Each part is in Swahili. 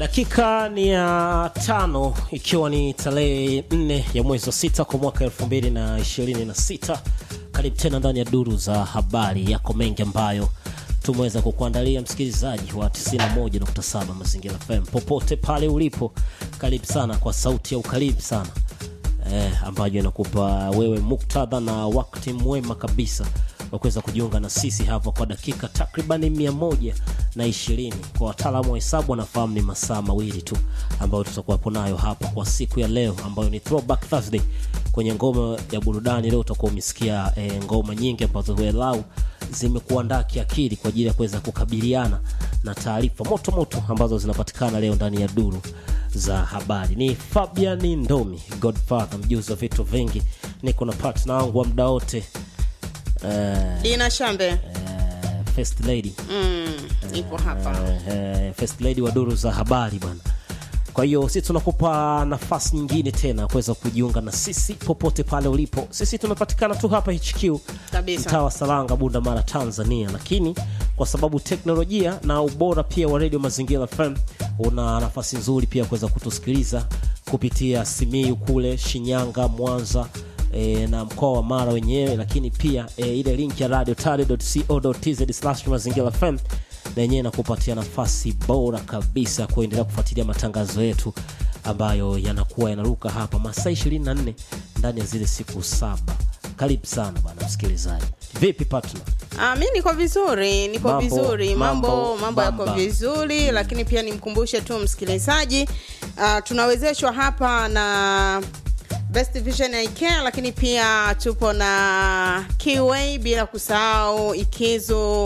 dakika ni ya tano ikiwa ni tarehe nne ya mwezi wa sita kwa mwaka elfu mbili na ishirini na sita karibu tena ndani ya duru za habari yako mengi ambayo tumeweza kukuandalia msikilizaji wa 91.7 mazingira fm popote pale ulipo karibu sana kwa sauti ya ukaribu sana eh, ambayo inakupa wewe muktadha na wakati mwema kabisa wa kuweza kujiunga na sisi hapa kwa dakika takribani mia moja na ishirini kwa wataalamu wa hesabu wanafahamu ni masaa mawili tu ambayo tutakuwapo nayo hapa kwa siku ya leo ambayo ni throwback thursday kwenye ngoma ya burudani leo utakuwa umesikia e, ngoma nyingi ambazo welau zimekuandaa kiakili kwa ajili ya kuweza kukabiliana na taarifa moto moto ambazo zinapatikana leo ndani ya duru za habari ni fabian ndomi godfather mjuzi wa vitu vingi niko na partner wangu wa muda wote uh, dina shambe uh, first lady mm, ipo hapa uh, first lady wa duru za habari bwana kwa hiyo sisi tunakupa nafasi nyingine tena kuweza kujiunga na sisi popote pale ulipo sisi tunapatikana tu hapa hq Kabisa. mtaa wa salanga bunda mara tanzania lakini kwa sababu teknolojia na ubora pia wa redio mazingira fm una nafasi nzuri pia kuweza kutusikiliza kupitia simiu kule shinyanga mwanza e, na mkoa wa mara wenyewe lakini pia e, ile link ya radio tz mazingira fm na yenyewe inakupatia nafasi bora kabisa kuendelea kufuatilia matangazo yetu ambayo yanakuwa yanaruka hapa masaa 24 ndani ya zile siku saba karibu sana bana msikilizaji vipi partner Ah, mi niko vizuri niko Mambo, vizuri mambo mambo, mambo yako bamba. vizuri lakini pia nimkumbushe tu msikilizaji ah, tunawezeshwa hapa na best vision Eye Care, lakini pia tupo na Kiway bila kusahau ikizo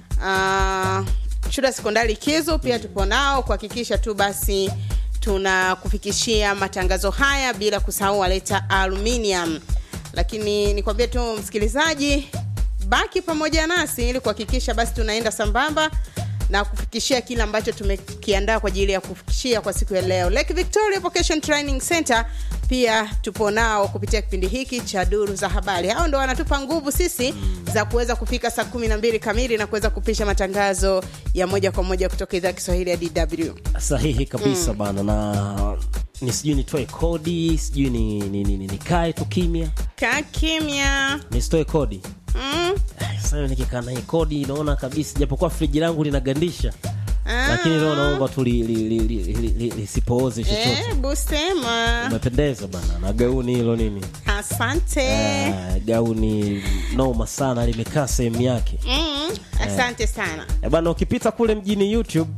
uh, shule ya sekondari ikizo pia tupo nao kuhakikisha tu basi tunakufikishia matangazo haya bila kusahau waleta aluminium lakini nikwambie tu msikilizaji baki pamoja nasi ili kuhakikisha basi tunaenda sambamba na kufikishia kile ambacho tumekiandaa kwa ajili ya kufikishia kwa siku ya leo lake victoria vocation training center pia tupo nao kupitia kipindi hiki cha duru za habari hao ndo wanatupa nguvu sisi za kuweza kufika saa kumi na mbili kamili na kuweza kupisha matangazo ya moja kwa moja kutoka idhaa ya kiswahili ya dw sahihi kabisa mm. bana na ni sijui nitoe kodi sijui ni, ni, ni, ni, nikae tu kimya kaa kimya nisitoe kodi mm. Eh, sasa nikikaa na hii kodi naona kabisa japokuwa friji langu linagandisha Ah. lakini leo naomba tu li- li- li- li- li- li- lisipooze chochote Eh, busema umependeza bana na gauni hilo nini asante Ah, gauni noma sana limekaa sehemu yake mm. asante sana Eh, bana ukipita kule mjini youtube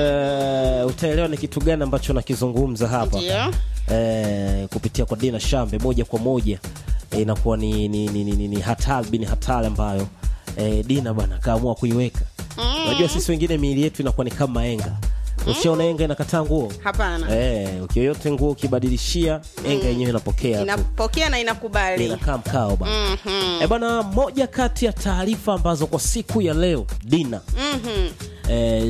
eh, utaelewa ni kitu gani ambacho nakizungumza hapa ndio eh, kupitia kwa dina shambe moja kwa moja eh, inakuwa ni, ni, ni, ni, ni, ni hatari bini hatari ambayo eh, dina bana kaamua kuiweka unajua sisi wengine miili yetu inakuwa ni kama enga ushaona enga inakataa nguo hapana eh, ukiyoyote nguo ukibadilishia enga yenyewe inapokea tu inapokea na inakubali inakaa mkao bana Mhm. e bana moja kati ya taarifa ambazo kwa siku ya leo dina Mhm. e,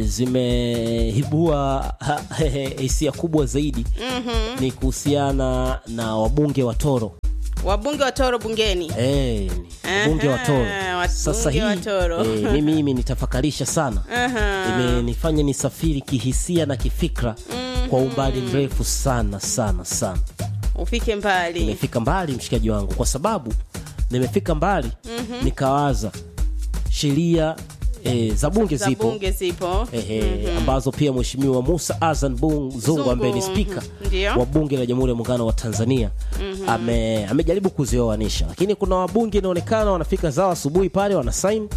zimeibua ha- hisia kubwa zaidi Mhm. ni kuhusiana na wabunge wa toro wabunge wa toro bungeni e, wabunge wa toro Aha, wabunge sasa hii wa Toro. e, mimi mimi nitafakarisha sana Aha. imenifanya nisafiri kihisia na kifikra kwa umbali mrefu sana sana sana ufike mbali nimefika mbali mshikaji wangu kwa sababu nimefika mbali mm-hmm. nikawaza sheria e, za bunge za zipo bunge zipo Ehe, ambazo pia mheshimiwa musa azan Bung- zungu Zungu, ambaye ni spika mhm, ndio. wa bunge la jamhuri ya muungano wa tanzania ame, amejaribu kuzioanisha lakini kuna wabunge inaonekana wanafika zao asubuhi pale wanasain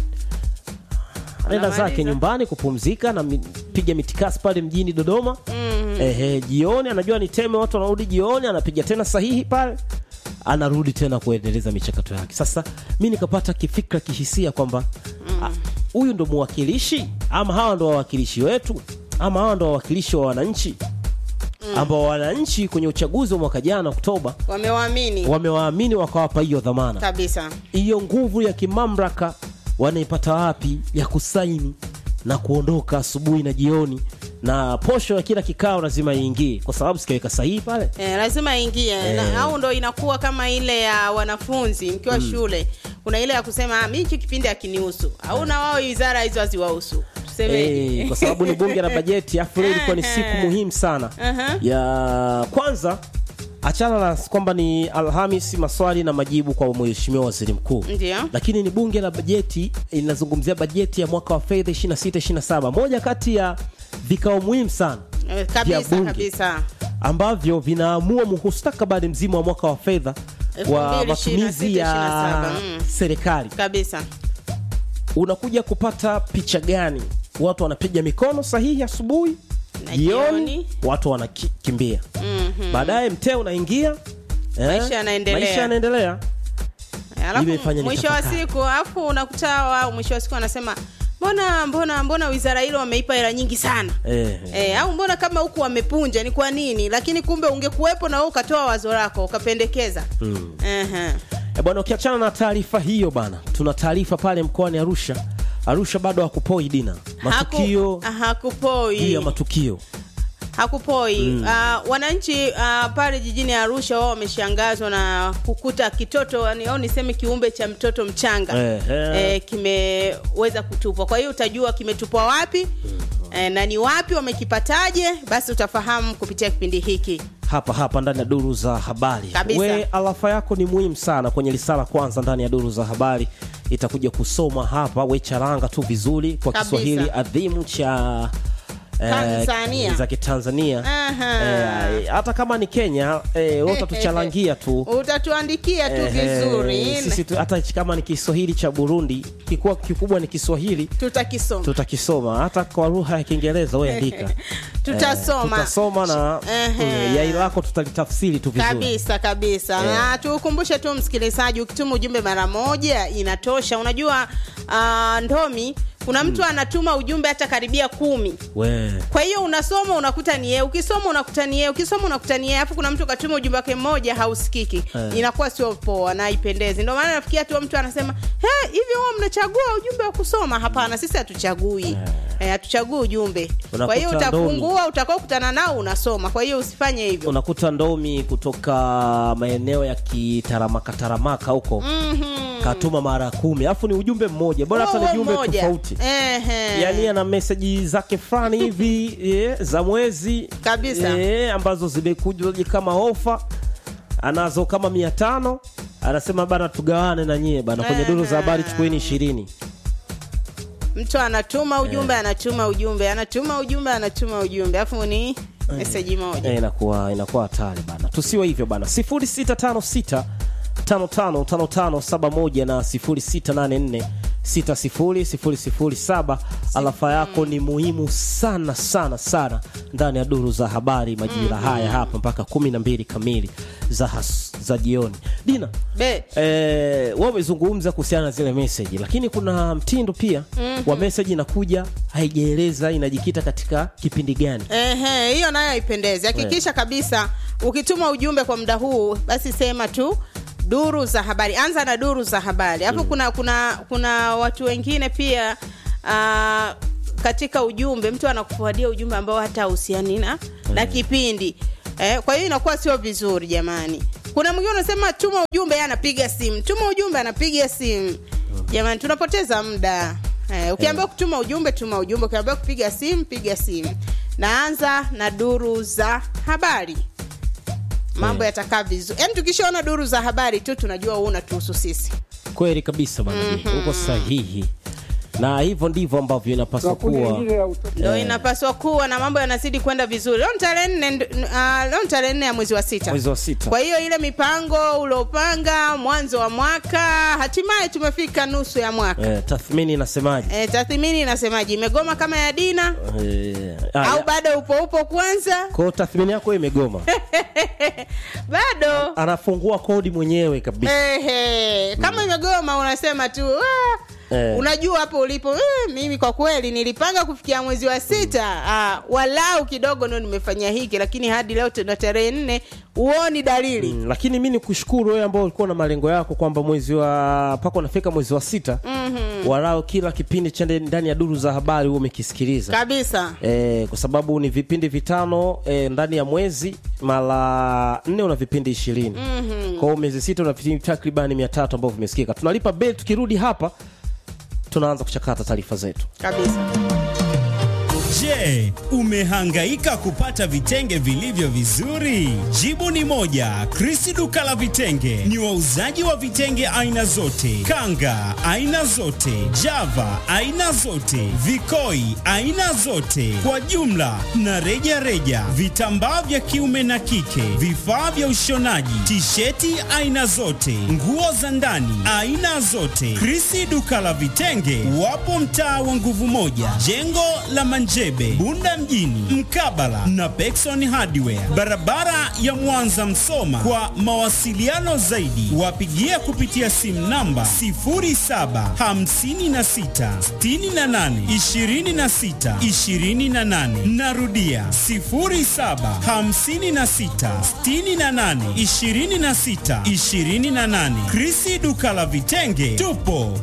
anaenda Wanamaliza. zake nyumbani kupumzika na mi- piga mitikasi pale mjini dodoma mm-hmm. Ehe, jioni anajua ni teme watu wanarudi jioni anapiga tena sahihi pale anarudi tena kuendeleza michakato yake sasa mi nikapata kifikra kihisia kwamba ah, huyu ndo mwakilishi ama hawa ndo wawakilishi wetu ama hawa ndo wawakilishi wa wananchi ambao wananchi kwenye uchaguzi wa mwaka jana oktoba wamewaamini wamewaamini wakawapa hiyo dhamana kabisa hiyo nguvu ya kimamlaka wanaipata wapi ya kusaini na kuondoka asubuhi na jioni na posho ya kila kikao lazima iingie kwa sababu sikiweka sahihi pale Eh, lazima ingie na, au ndo inakuwa kama ile ya wanafunzi mkiwa mm. shule kuna ile ya kusema "Ah, mi hichi kipindi akinihusu au na wao wizara hizo haziwahusu semeji Eh, kwa sababu ni bunge la bajeti afu leo ilikuwa ni siku muhimu sana Aha. ya kwanza achana na kwamba ni alhamisi maswali na majibu kwa mheshimiwa waziri mkuu Ndio. lakini ni bunge la bajeti inazungumzia bajeti ya mwaka wa fedha 26 27 moja kati ya vikao muhimu sana Eh, vya kabisa bunge kabisa ambavyo vinaamua mustakabali mzima wa mwaka wa fedha wa 2026, matumizi ya 27, mm. serikali kabisa unakuja kupata picha gani watu wanapiga mikono sahihi asubuhi Na jioni jioni. watu wanakimbia Mhm. baadaye mtee unaingia eh, Maisha yanaendelea. maisha yanaendelea alafu Imefanya mwisho wa nitafakari. siku alafu unakuta wao mwisho wa siku wanasema mbona mbona mbona wizara hilo wameipa hela nyingi sana eh, E, au mbona kama huku wamepunja ni kwa nini lakini kumbe ungekuwepo na wewe ukatoa wazo lako ukapendekeza mm. Ehe. Eh, bwana ukiachana na taarifa hiyo bana tuna taarifa pale mkoani arusha arusha bado hakupoi dina matukio Haku- hakupoi juu ya matukio hakupoi Ah, wananchi ah, pale jijini arusha wao wameshangazwa na kukuta kitoto yani, au niseme kiumbe cha mtoto mchanga Ehe. eh, kimeweza kutupwa kwa hiyo utajua kimetupwa wapi eh, na ni wapi wamekipataje basi utafahamu kupitia kipindi hiki hapa hapa ndani ya duru za habari Kabisa. we alafa yako ni muhimu sana kwenye lisala kwanza ndani ya duru za habari itakuja kusoma hapa we charanga tu vizuri kwa Kabisa. kiswahili adhimu cha eh, Tanzania. za kitanzania Aha. Eh, hata kama ni kenya eh, wewe utatuchalangia tu utatuandikia tu Eh, vizuri sisi tu, hata kama ni kiswahili cha burundi kikuwa kikubwa ni kiswahili tutakisoma tutakisoma hata kwa lugha ya kiingereza we andika tutasoma tutasoma na Ehe. mm, yai lako tutalitafsiri tu vizuri kabisa kabisa Eh. na tukumbushe tu msikilizaji ukituma ujumbe mara moja inatosha unajua uh, ndomi kuna mtu anatuma ujumbe hata karibia kumi we kwa hiyo unasoma unakuta ni yeye ukisoma unakuta ni yeye ukisoma unakuta ni yeye alafu kuna mtu katuma ujumbe wake mmoja hausikiki Eh. inakuwa sio poa na haipendezi ndio maana nafikia tu mtu anasema "He, hivi huwa mnachagua ujumbe wa kusoma hapana sisi hatuchagui Eh, hatuchagui ujumbe kwa hiyo Unakuta ndomi. utafungua utakao kutana nao unasoma kwa hiyo usifanye hivyo unakuta ndomi kutoka maeneo ya kitaramaka taramaka huko Mhm. katuma mara kumi alafu ni ujumbe mmoja bora hata ni Huo jumbe mmoja. tofauti Ehe. yaani ana meseji zake fulani hivi eh, za mwezi Kabisa. eh, ambazo zimekuja kama ofa anazo kama mia tano anasema bana tugawane na nyie bana kwenye duru za habari chukueni ishirini mtu anatuma ujumbe anatuma ujumbe anatuma ujumbe anatuma ujumbe alafu ni meseji moja Eh, inakuwa inakuwa hatari bana tusiwe hivyo bana 0656 555571 na 0684 600007 alafa yako ni muhimu sana sana sana ndani ya duru za habari majira haya hapa mpaka 12 kamili za, has, za jioni dina be eh, wa umezungumza kuhusiana na zile meseji lakini kuna mtindo pia wa meseji inakuja haijaeleza inajikita katika kipindi gani Ehe, hiyo nayo haipendezi hakikisha kabisa ukituma ujumbe kwa muda huu basi sema tu duru za habari anza na duru za habari hapo kuna kuna kuna watu wengine pia uh, katika ujumbe mtu anakufuadia ujumbe ambao hata husiani na na kipindi eh, kwa hiyo inakuwa sio vizuri jamani kuna mwingine unasema tuma ujumbe yeye anapiga simu tuma ujumbe anapiga simu jamani tunapoteza muda eh, ukiambiwa kutuma ujumbe tuma ujumbe ukiambiwa kupiga simu piga simu naanza na duru za habari mambo yatakaa vizuri yaani tukishaona duru za habari tu tunajua huu unatuhusu sisi kweli kabisa bana uko sahihi na hivyo ndivyo ambavyo inapaswa kuwa ndo inapaswa kuwa na mambo yanazidi kwenda vizuri leo ni tarehe nne nd- uh, leo ni tarehe nne ya mwezi wa sita mwezi wa sita kwa hiyo ile mipango uliopanga mwanzo wa mwaka hatimaye tumefika nusu ya mwaka eh, tathmini inasemaje e, tathmini inasemaje imegoma kama ya dina eh, au ah, bado upo upo kwanza kwa tathmini yako imegoma bado anafungua kodi mwenyewe kabisa Ehe, kama imegoma unasema tu "Ah, Eh. unajua hapo ulipo eh, mimi kwa kweli nilipanga kufikia mwezi wa sita ah, walau kidogo ndo nimefanya hiki lakini hadi leo tuna tarehe nne huoni dalili Mm, lakini mi ni kushukuru wewe ambao ulikuwa na malengo yako kwamba mwezi wa mpaka unafika mwezi wa sita mm-hmm. walao kila kipindi cha ndani ya duru za habari huo umekisikiliza kabisa E, kwa sababu ni vipindi vitano e, ndani ya mwezi mara nne una vipindi ishirini mm-hmm. kwao miezi sita una vipindi takribani mia tatu ambavyo vimesikika tunalipa bel tukirudi hapa tunaanza kuchakata taarifa zetu kabisa Je, umehangaika kupata vitenge vilivyo vizuri? Jibu ni moja. Krisi duka la vitenge ni wauzaji wa vitenge aina zote, kanga aina zote, java aina zote, vikoi aina zote, kwa jumla na reja reja, vitambaa vya kiume na kike, vifaa vya ushonaji, tisheti aina zote, nguo za ndani aina zote. Krisi duka la vitenge wapo mtaa wa nguvu moja, jengo la Manjebe, Bunda mjini, mkabala na Pekson Hardware, barabara ya Mwanza Msoma. Kwa mawasiliano zaidi, wapigie kupitia simu namba 0756682628. Narudia 0756682628. Krisi duka la vitenge, tupo